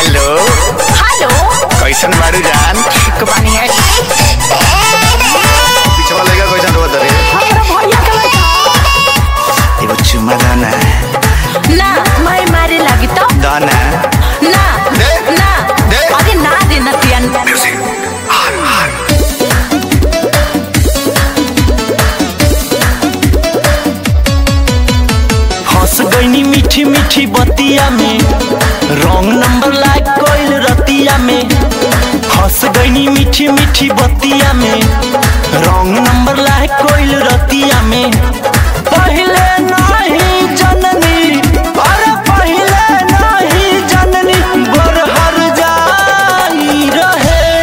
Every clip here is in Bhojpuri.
हेलो हेलो कैसन बारू जान ठीक बानी है पिछवा लगा कैसन रोत रे हमरा भैया के लड़का एगो चुमा दाना ना मैं मारे लगी तो दाना ना दे। ना दे। अरे ना दे नतियन हंस गईनी मीठी मीठी बतिया में रंग नंबर लाग गइल रतिया में हंस गईनी मीठी मीठी बतिया में रंग नंबर लाग गइल रतिया में पहले नहीं जननी अरे पहले नहीं जननी बरहर जाई रहे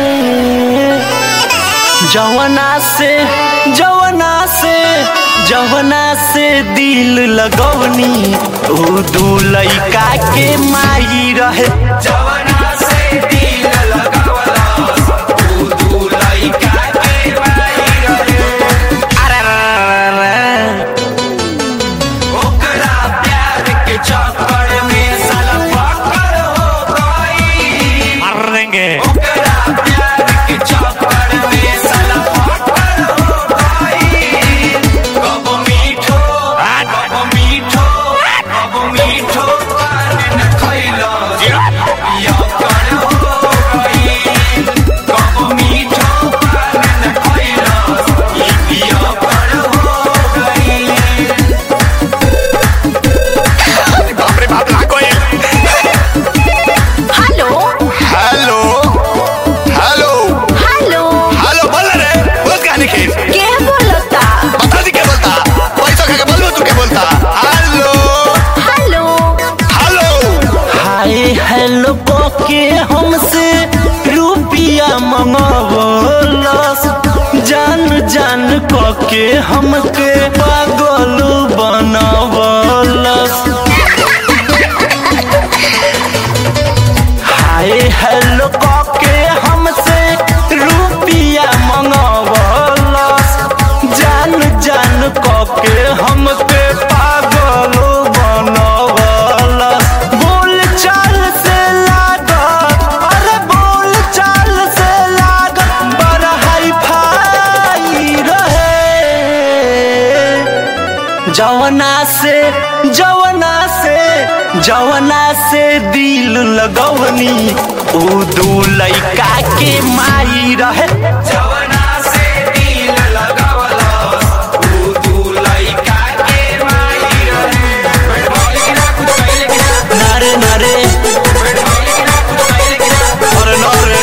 जवना से जवना से जवना से दिल लगवनी ऊ दू लइका के माई रहे जवना से दिल लगवला ऊ दू लइका के माई रहे अरे रे रे रे। ओकरा प्यार के चक्कर में साला पकड़ हो गई मरेंगे ओकरा प्यार के चक्कर में साला पकड़ हो गई कब मीठो कब मीठो कब मीठो पान न खइलो या कर हो गई कब मीठो पान न खइलो या कर हो गई बाप रे बाप लाग गइल hello hello hello hello hello बोल रे बोल कहानी खेल के बोलता बता दी क्या बोलता पैसा खा के बोलबो तू क्या बोलता hello hello hello hi hello के हमसे रुपिया मंगवलस जान जान के हमके पागल बनवलस हाय हेलो के हमसे रुपिया मंगवलस जान जान के हमके पागल बनवलस बोल चाल से लागत अरे बोल चाल से लागत बड़ा हाई फाई रहे जवना से जवना से जवना से दिल लगवनी ऊ दू लइका के माई रहे जवना से दिल लगवलस ऊ दू लइका के माई रहे नारे नारे अरे नारे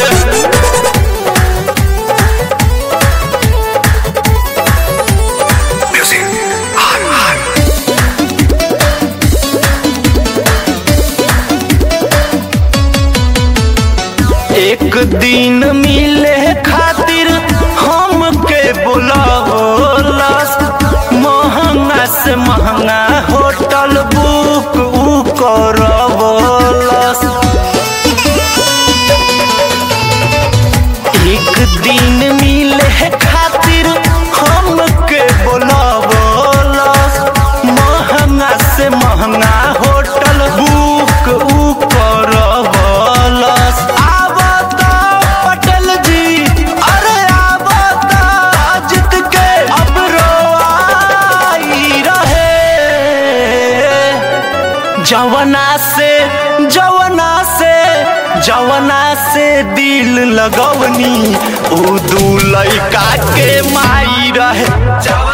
एक दिन मिले खातिर हमके बुलावलस महंगा से महंगा होटल बुक ऊ करवलस एक दिन मिले खातिर हमके बुलावलस महंगा से महंगा होटल बुक ऊ करवलस आवता पटेल जी अरे आवता जित के अब रोआई रहे जवना से जवना से जवना से दिल लगवनी ऊ दू लइका के माई रहे जवना